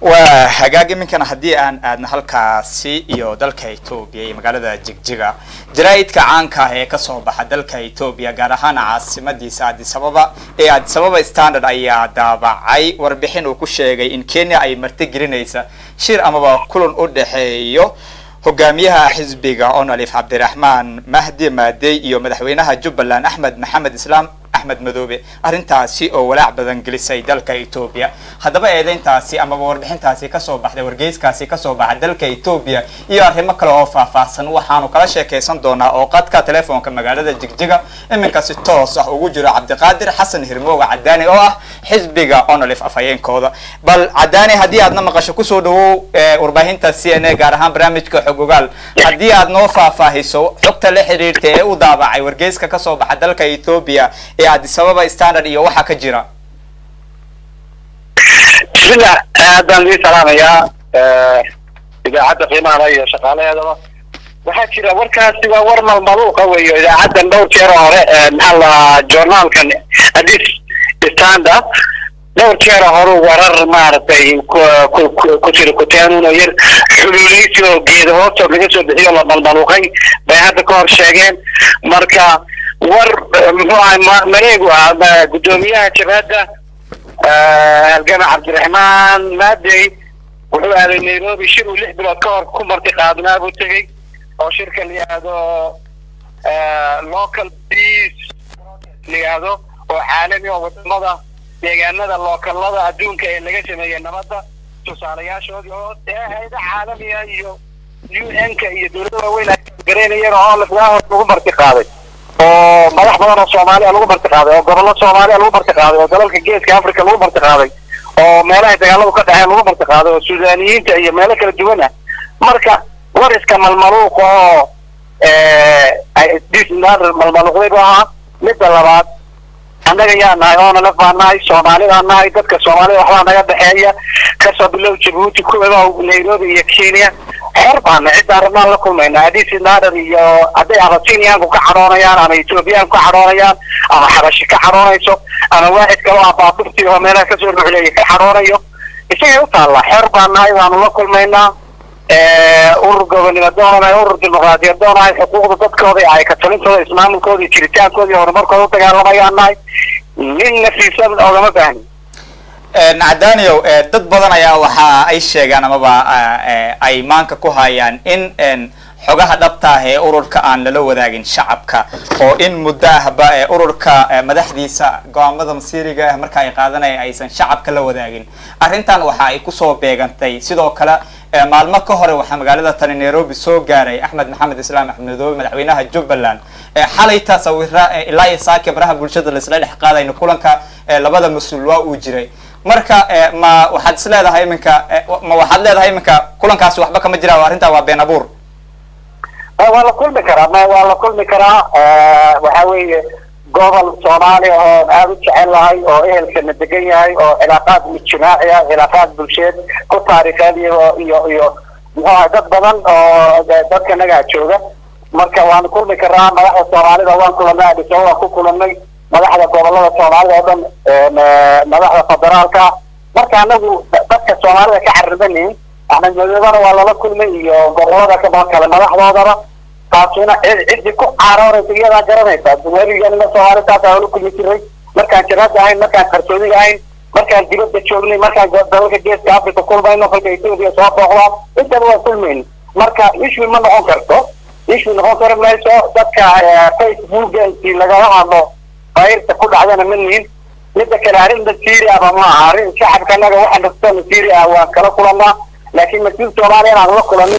waa hagaag iminkana haddii aan aadna halkaasi iyo dalka etoobiya iyo magaalada jigjiga jaraa'idka caanka ah ee kasoo baxa dalka etoobiya gaar ahaan caasimadiisa adisababa ee adisababa standard ayaa daabacay warbixin uu ku sheegay in kenya ay martigelinaysa shir amaba kulan u dhexeeyo hogaamiyaha xisbiga onalif cabdiraxmaan mahdi maadey iyo madaxweynaha jubbaland axmed maxamed islaam axmed madoobe arrintaasi oo walaac badan gelisay dalka etoobiya haddaba eedeyntaasi amaba warbixintaasi kasoo baxday wargeyskaasi kasoo baxay dalka etoobiya iyo arrimo kale oo faahfaahsan waxaanu kala sheekaysan doonaa oo qadka telefoonka magaalada jigjiga iminka si toos ah ugu jiro cabdiqaadir xasan hirmooga cadaani oo ah xisbiga onolif afhayeenkooda bal cadaani haddii aadna maqasho kusoo dhawow warbaahinta c n a gaar ahaan barnaamijka xog ogaal haddii aad noo faahfaahiso xogta la xiriirta ee u daabacay wargeyska kasoo baxa dalka etoobiya ee adisababa standard iyo waxaa ka jira bismillah aad baan idin salaamayaa idaacadda qiimahala iyo shaqaalaheedaba waxaa jira warkaasi waa war malmaluuqa weeyo idaacaddan dhowr jeer hore maxaa la journaalkan adis standard dhowr jeer hore warar maaragtay ku jira kuteenuno yar xuluuleysi oo geeda hoostood laga soo bixiyo la malmaluuqay bay hadda ka hor sheegeen marka war muxuu ahay mareegu ah guddoomiyaha jabhadda halgama cabdiraxmaan maadey wuxuu aaday nairobi shir uu lix bilood ka hor ku marti qaadnaa buu tegey oo shirka la yihahdo local peace la yihahdo oo caalami oo wadamada deegaanada lookalada adduunka ee laga sameeyey nabadda tusaalayaashoodii oo hayada caalamiga iyo u n-ka iyo dowlada waaweyn ay garaynayeen oo lahoos lagu marti qaaday oo madax badan oo soomaaliya lagu marti qaaday oo gobollo soomaaliya lagu marti qaaday oo dalalka geeska africa lagu marti qaaday oo meelahay dagaaladu ka dhexeen lagu marti qaaday oo suudaniyiinta iyo meelo kala duwan ah marka war iska malmaluuqa oo malmaluuqday bu ahaa midda labaad annaga yaa nahay oona laf baa nahay soomaalibaa nahay dadka soomaalida waxbaa naga dhexeeya kasoo bilow jabuuti kuwaba nairobi iyo kenya xor baana ciddaa rabnaan la kulmayna adis nader iyo hadday abasiniyaanku ka cadhoonayaan ama ethoobiyaanku ka cadhoonayaan ama xabashi ka cadhoonayso ama waaxid kale oo abaabufti oo meelaha kasoo ruxleeya ka cadhoonayo isagay u taallaa xor baa nahay waanu la kulmaynaa urur gobonimo doonahay urur dimuqraadiyad doonahay xuquuqda dadkooda ay ka talintooda ismaamulkooda iyo jiritaankooda iyo horumarkooda u dagaalamayaan nahay nin nafiisan oogama baahni cadaaniow dad badan ayaa waxa ay sheegaan amaba ay maanka ku hayaan in xogaha dhabta ah ee ururka aan lala wadaagin shacabka oo in muddo ahba ururka madaxdiisa go-aamada masiiriga ah marka ay qaadanayaan aysan shacabka la wadaagin arrintan waxa ay kusoo beegantay sidoo kale maalmo ka hore waxaa magaalada tani nairobi soo gaaray axmed maxamed islaam axmed madoobe madaxweynaha jubbaland xalayta sawira ilaa iyo saaki baraha bulshada laisla dhex qaadayno kulanka labada mas-uul waa uu jiray marka ma waxaad is leedahay iminka ma waxaad leedahay iminka kulankaasi waxba kama jira arrintaa waa been abuur waa la kulmi karaa ma waa la kulmi karaa waxa weeye gobol soomaaliya oo aada u jecel lahay oo ehelkana degan yahay oo cilaaqaad ijtimaaci ah cilaaqaad bulsheed ku taariikheed iyo iyo iyo muxuu ahay dad badan oo dadka nagaa jooga marka waanu kulmi karaa madaxda soomaalida waan kulanay adhiso waan ku kulanay madaxda gobolada soomaalida oo dhan madaxda federaalka marka anagu dadka soomaalida ka carribanin axmed madoobana waa lala kulmay iyo gobolada kale madaxdoodaba taasina ciddii ku caaroonaysa iyadaa garanaysa weliganima soomaali taasa la kulmi jiray markaan jiraada ahayn markaan qarsoodiga ahayn markaan dibadda joognay markaan dalalka geeska africa kulmayno kolka ethoopia soo booqdaan intaba waa kulmayno marka issue ma noqon karto issue noqon kari mayso dadka facebooka intii lagala hadlo fayrta ku dhacdana ma nihin midda kale arrin masiiri ahba ma aha arrin shacabka anaga waxa nasta masiiri ah waan kala kulanaa laakiin mas-uul soomaaliya inaan la kulanin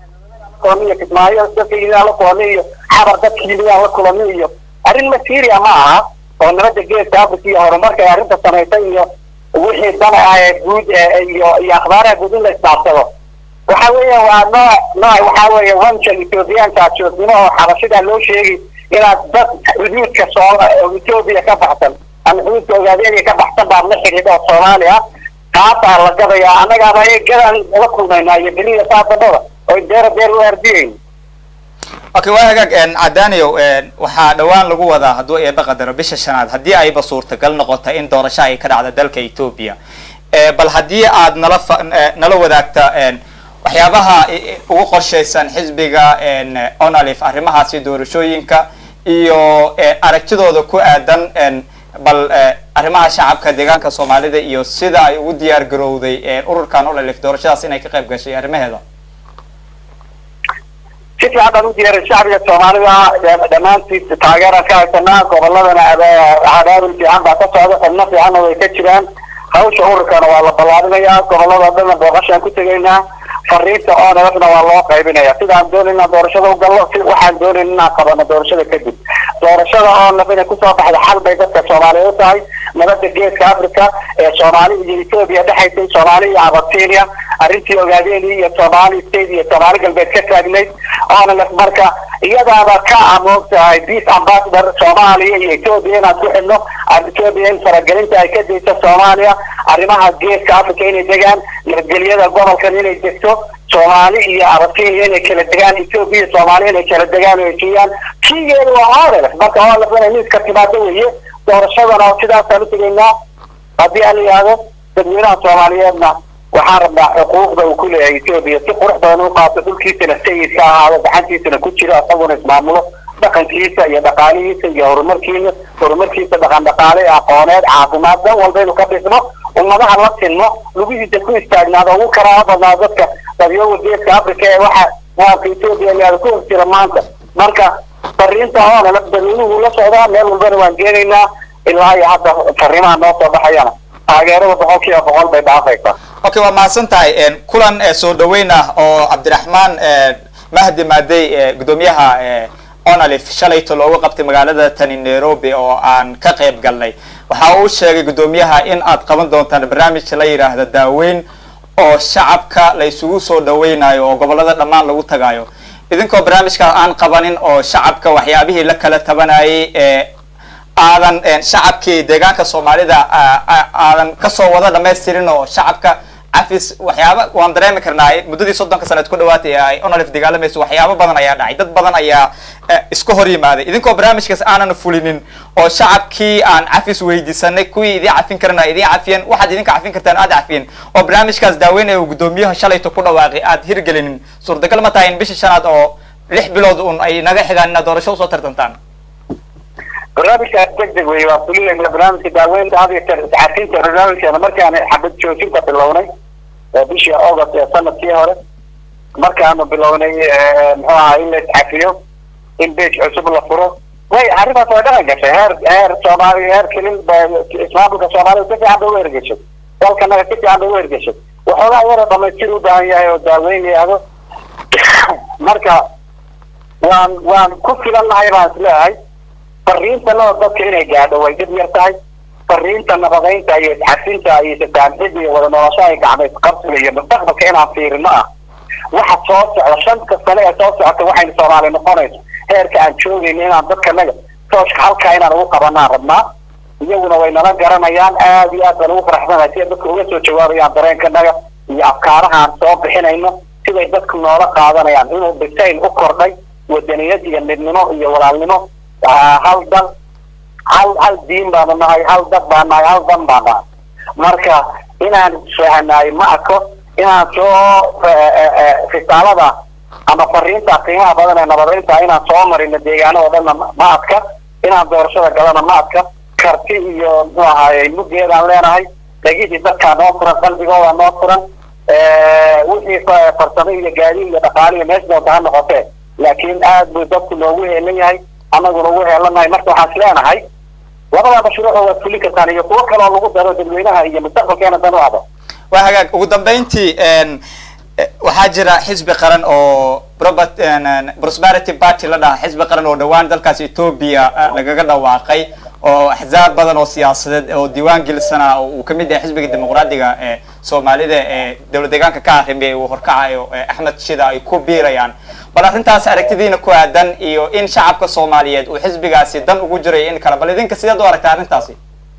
iyo kismaayo dadka yimidaan la kulanay iyo xabar dadka yimidaan la kulanay iyo arrin masiria ma aha oo nabadda geeska africa iyo horumarka ay arrinta samaysay iyo wixii dan ah ee guud iyo iyo akhbaaraha guud in la isdhaarsado waxa weeya waa nooc nooc waxa weeye wanjan ethoobiyaanka joosnimo oo xabashidaa loo sheegi inaad dad xuduudka soo ethoobia ka baxsan ama xuduudka ogaadeeniya ka baxsan baad la xidhiidha oo soomaaliya taasaa la gadayaa annagaaba ay gadaan la kulmaynaa iyo beriya saasabada oy deera deer u ardiyeyn okay waa hagaag cadaaniow waxaa dhawaan lagu wadaa hadduu eeba qadaro bisha shanaad haddii ayba suurtagal noqota in doorasho ay ka dhacda dalka ethoopia bal haddii aad nala nala wadaagta waxyaabaha ugu qorshaysan xisbiga onalif arrimahaasi doorashooyinka iyo aragtidooda ku aadan bal arrimaha shacabka deegaanka soomaalida iyo sida ay ugu diyaar garowday ururkan onalif doorashadaas inay ka qayb gashay arrimaheeda si fiican baan u diyaaray shacbiga soomaalida dhammaantiis taageeraan ka haysanaa goboladana cadaadin fiican baa ka socda xubno fiicanna way ka jiraan hawsha ururkana waa la ballaarinayaa gobolada dhanna booqashaan ku tegaynaa fariinta onlfna waa loo qaybinaya sidaan doonayn inaan doorashada ugallo si waxaan doonayn inaan qabano doorashada kadib doorashada onlf inay kusoo baxda xal bay dadka soomaaliyeed u tahay nabada geeska africa ee soomaali iyo ethoobia dhexaysay soomaali iyo abasinia arrintii ogaadeenii iyo somaali state iyo soomaali galbeed ka taagnayd onlf marka iyadaaba ka amoogtahay peace ambassador soomaaliya iyo ethoobia inaan ku xidhno ethoobia in faragelinta ay ka dayso soomaaliya arrimaha geeska africa inay degaan nabadgelyada gobolkan inay degto soomaali iyo abasinia inay kala degaan ethoobia iyo soomaaliya inay kala degaan oo heshiiyaan kiigeeda waa onlf marka onlf inay miiska timaado weeye doorashadana sidaasaan utegaynaa haddii aan la yihahdo dadweynaha soomaaliyeedna waxaan rabnaa xuquuqda uu ku leeyahay ethoobia si qurux badan u qaato dhulkiisana sayidka ahaado gacantiisana ku jiro isaguna ismaamulo dhaqankiisa iyo dhaqaalihiisa iyo horumarkiina horumarkiisa dhaqan dhaqaale aqooneed caafimaad dan walba inuu ka dhismo ummadaha la sinmo lugihiisa ku istaagnaado ugu karaama badnaa dadka dadyooga geeska africa ee waxa waanka ethoobia laada ku hor jira maanta marka fariinta oonala dadweynuhu la socdaa meel walbana waan geenaynaa ilaa iyo hadda fariimaha noo soo baxayana taageerada boqol kiiba boqol bay dhaafaysaa okay waa mahadsan tahay kulan soo dhaweyn ah oo cabdiraxmaan mahdi maadey gudoomiyaha onalif shalayto loogu qabtay magaalada tani nairobi oo aan ka qayb galnay waxa uu sheegay gudoomiyaha in aad qaban doontaan barnaamij la yidhaahda daaweyn oo shacabka la isugu soo dhaweynayo oo gobolada dhammaan lagu tagayo idinkoo barnaamijkaas aan qabanin oo shacabka waxyaabihii la kala tabanayay ee aadan shacabkii deegaanka soomaalida aadan kasoo wada dhamaystirin oo shacabka cafis waxyaaba waan dareemi karnaa muddadii soddonka sanaed ku dhawaatay ay onalif dagaalamayso waxyaabo badan ayaa dhacay dad badan ayaa isku hor yimaaday idinkoo barnaamijkaas aanan fulinin oo shacabkii aan cafis weydiisanay kuwii idii cafin karana idii cafiyeen waxaad idinka cafin kartaan aad cafiyeen oo barnaamijkaas daaweynaya uu gudoomiyaha shalayto ku dhawaaqay aad hirgelinin suurtagal ma tahay in bishii shanaad oo lix bilood un ay naga xigaan inaad doorasho usoo tartantaan barnaamijkaas deg deg wey waa fulinayna barnaamijka daaweynta had iyo jeer iscafinta barnaamijkeena markaan xabad joojinta bilownay bishii august ee sanadkii hore markaanu bilownay muxuu ahaa in la iscafiyo in bej cusub la furo way arrintaas way dhaqan gashay heer heer soomaali heer kelin ismaamulka soomaalida si fiican bay u ergeshay dalkanaga si fiican bay u ergeshay waxoogaa yara dhamaystir u baahan yahay oo daaweyn yahdo marka waan waan ku filannahay baan isleeyahay fariintanada dadka inay gaadho way dib yar tahay fariinta nabadaynta iyo isxasinta iyo sasaamxida iyo wada noloshaha gacmeed qabsiga iyo mustaqbalka inaan fiirino ah waxa soo socda shanta sane ee soo socota waxaynu soomaali noqonayso heerka aan joogayno inaan dadkanaga tooshka halkaa inaan ugu qabanaan rabnaa iyaguna way nala garanayaan aada iyo aad baan ugu faraxsanahay si ay dadka uga soo jawaabayaan dareenkanaga iyo afkaarahaan soo bixinayno siday dadku noola qaadanayaan inuu bisayl u kordhay wadaniyad iyo midnimo iyo walaalnimo hal dal hal hal diin baanu nahay hal dad baan nahay hal dan baan nahay marka inaan isfahanaay ma arko inaan soo risaalada ama fariinta qiimaha badan ee nabadaynta inaan soo marino deegaanada dhanna ma adka inaan doorashada galana ma adka karti iyo muxuu ahaaye muggeedaan leenahay dhegihii dadkaa noo furan qalbigooda noo furan wixii farsamo iyo gaadiid iyo dhaqaale iyo meesha doonta ha noqotee laakiin aad buu dadku noogu heelan yahay annaguna ugu heelanahay marka waxaan isleenahay labada mashruucoo waad fulin kartaan iyo kuwo kaloo lagu daro dadweynaha iyo mustaqbalkeena dan u ado waa hagaag ugu dambeyntii waxaa jira xisbi qaran oo prosperity party la dhaha xisbi qaran oo dhawaan dalkaas ethoobia lagaga dhawaaqay oo axzaab badan oo siyaasadeed oo diiwaan gelisana uu kamid yahay xisbiga dimuqraadiga ee soomaalida ee dowlad deegaanka ka arrimiyay uu horkacayo axmed shida ay ku biirayaan bal arrintaas aragtidiina ku aadan iyo in shacabka soomaaliyeed uu xisbigaasi dan ugu jiray in kale bal idinka sideed u aragta arrintaasi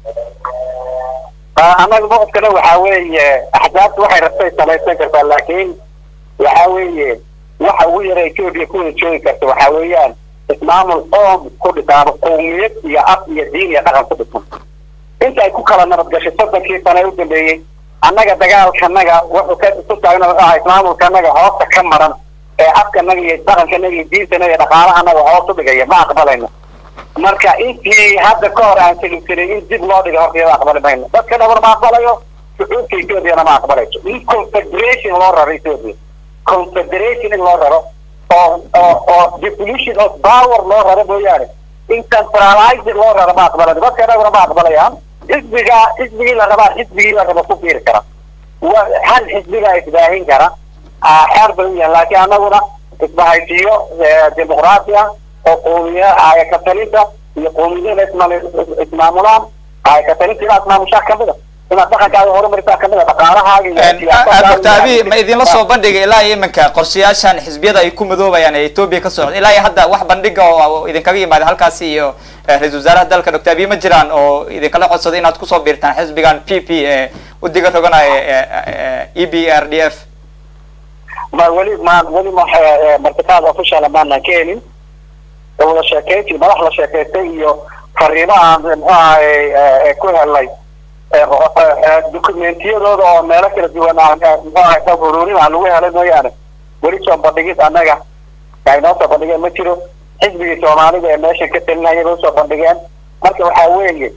annaga maqodkana waxaa weeye axzaabta waxay rabtay samaysan kartaa laakiin waxa weeye waxa ugu yara ethoobia kuwada joogi karta waxaa weeyaan ismaamul qoom ku dhisaano qowmiyad iyo af iyo diin iyo dhaqan ku dhisan inta ay ku kala nabad gashay soddonkii sane u dambeeyey annaga dagaalkanaga wuxuu ka ku taagna wuxuu ahaa ismaamulkanaga hoosta ka maran ee afkanaga iyo dhaqankanaga iyo diintanaga iyo dhaqaalahanaga hoos u dhigaya ma aqbalayno marka intii hadda ka hor aan teginsanin in dib loo dhigo horta iyada aqbali mayno dadka dhabar ma aqbalayo shucuubka ethoobiana ma aqbalayso in confederation loo raro ethoobia confederation in loo raro oo oo oo devolution of power loo raro mooyaane in centralizing loo raro ma aqbalayo dadka dhaguna ma aqbalayaan xisbiga xisbigii la rabaa xisbigii la rabo ku fiiri kara wa hal xisbigaa isbaahin kara xeer bay u yahan laakiin anaguna isbahaysiyo dimuqraati ah oo qoomiya ayakatalinta iyo qoomiyada ismaamulaan ayakatalinta inaad maamushaa kamida inaad dhaqankaaga horumarisaa kamida dhaqaalahaaga doctor abi ma idinla soo bandhigay ilaa iyo iminka qorshayaashan xisbiyada ay ku madoobayaan ee etoobiya ka socda ilaa iyo hadda wax bandhiga oo idinkaga yimaada halkaasi iyo ra-isul wasaaraha dalka doctor abi ma jiraan oo idinkala codsaday inaad kusoo biirtaan xisbigan p p ee udiga roganaya e b r d f ma weli ma weli ma martikaada official maanaan ka helin wada sheekeyntii madax la sheekaystay iyo fariimo aan muxuu ahay ku helnay dokumentiyadooda oo meelo kala duwan muxuu ahay xog ururin aan lagu helay mooyaane weli soo bandhigid annaga ay noo soo bandhigeen ma jiro xisbigii soomaalida ee meeshan ka talinaya bay usoo bandhigeen marka waxaa weeye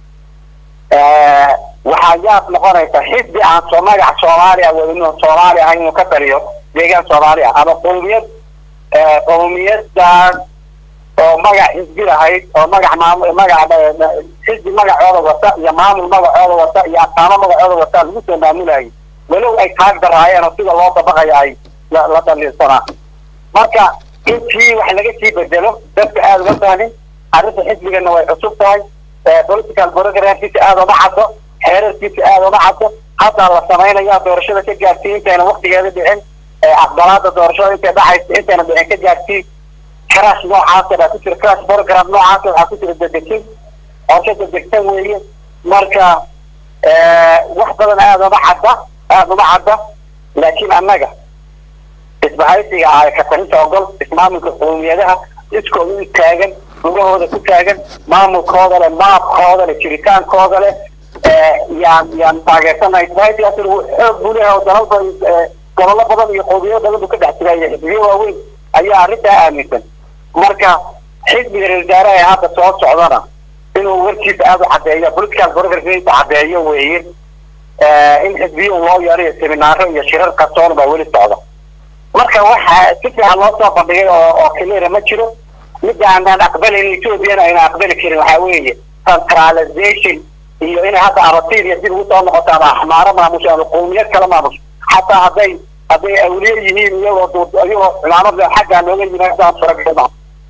waxaa yaab noqonaysa xisbi aan soo magac soomaaliya wadino soomaali ahayn inuu ka taliyo deegaan soomaali ah ama qowmiyad qowmiyaddan oo magac xisbi lahayd oo magac maamul magac xisbi magacooda wata iyo maamul magacooda wata iyo astaamo magacooda wata lagu soo maamulayay walow ay taag daraayeen oo sida loo dabaqaya ay la dhaliilsanaa marka intii wax laga sii bedelo dadka aada uga fahmin arrinta xisbigana way cusub tahay political programkiisa aada uma caddo xeerarkiisa aada uma caddo haddaa la samaynaya doorashada ka gaarsiin intayna waktigeeda dhicin aqbalaada doorashada intay dhacaysa intayna dhicin ka gaarsiin crash noocaasa baa ku jira crash program noocaasa waxaa ku jira dedegsin qorshe dedegsan weeye marka wax badan aada uma cadda aada uma cadda laakiin annaga isbahaysiga ah katarinta ogol ismaamulka qowmiyadaha iskooda u taagan lugahooda ku taagan maamulkooda leh maabkooda leh jiritaankooda leh yaan yaan taageersanahay isbahaysigaas xoog buu leeyahay oo dalal gobollo badan iyo qowmiyado badan buu ka dhex jiraya xisbiyo waaweyn ayaa arrintaa aaminsan marka xisbiga reer wasaaraha ee hadda soo socdana inuu warkiisa aada u caddeeyo political programkiisa caddeeyo weeye in xisbiyo loo yeelayo seminaaro iyo shirar qarsoon baa weli socda marka waxa si fiican loo soo bandhigay oo oo cleara ma jiro midda aanaan aqbalayn ethoobiana ayna aqbali karin waxaa weeye centralization iyo inay hadda abatiria dib ugu soo noqoto ama axmaaro maamusho ama qowmiyad kala maamusho xataa hadday hadday awliye yihiin iyagoo iyagoo cimaamada xaggaa looga yimaadaan faragelma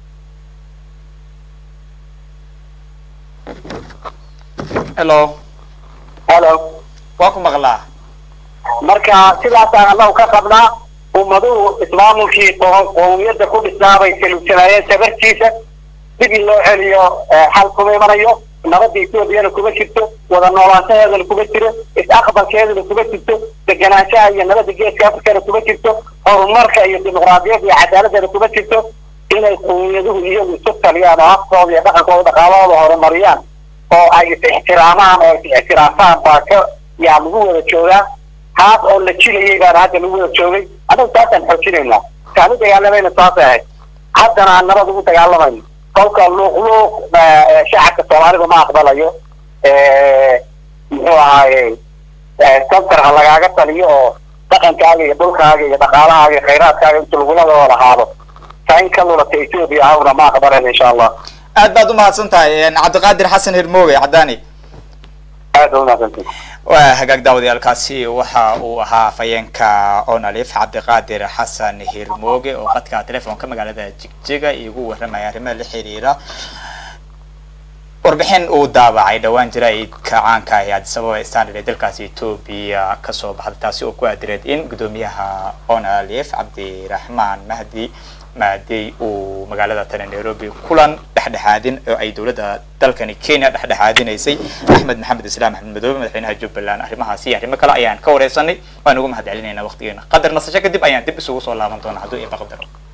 hello hello waa ku maqlaa marka sidaasaan annagu ka qabnaa ummaduhu ismaamulkii qowmiyadda ku dhisnaabay salugsanaayeen sabartiisa dib in loo celiyo xal kuma imanayo nabadda etoobiyana kuma jirto wada noolaanshaheedana kuma jiro is-aqbalkeedana kuma jirto deganaanshaha iyo nabadda geeska afrikana kuma jirto horumarka iyo dimuqraadiyadda iyo cadaaladana kuma jirto inay qowmiyaduhu iyagu isu taliyaan oo afkooda iyo dhaqankooda dhaqaalahooda horumariyaan oo ay is ixtiraamaan oo is ixtiraafaan baa ka yaa lagu wada joogaa taas oo la jilayay baana hadda lagu wada joogay annagu taasaan xoojinaynaa kaanu dagaalamayna saasay ahayd haddana aan nabad ugu dagaalamayno kolka luuqluuq shacabka soomaalida ma aqbalayo muxuu ahaaye santar ha lagaaga taliyo oo dhaqankaaga iyo dhulkaaga iyo dhaqaalahaaga iyo khayraadkaaga inta lagula wada lahaado taa in ka lulata etoobiya ahawna ma aqbalayno insha allah aad baad umahadsan tahay cabdiqaadir xasan hirmooge caddaani aad ba umahadsantii waa hagaag daawadayaalkaasi waxa uu ahaa afhayeenka onalif cabdiqaadir xasan hirmooge oo qadka telefoonka magaalada jigjiga igu warramaya arrimaha la xiriira warbixin uu daabacay dhowaan jaraa'idka caanka ah ee addis ababa standard ee dalkaasi etoobiya kasoo baxday taasi oo ku aadireed in guddoomiyaha onalif cabdiraxmaan mahdi maadey uu magaalada tani nairobi kulan dhexdhexaadin oo ay dowladda dalkani kenya dhexdhexaadinaysay axmed maxamed islaam axmed madoobe madaxweynaha jubbaland arrimahaasi iyo arrimo kale ayaan ka wareysanay waan ugu mahad celinaynaa waqtigeena qadar nasasho kadib ayaan dib isugu soo laaban doonaa hadduu iba qadaro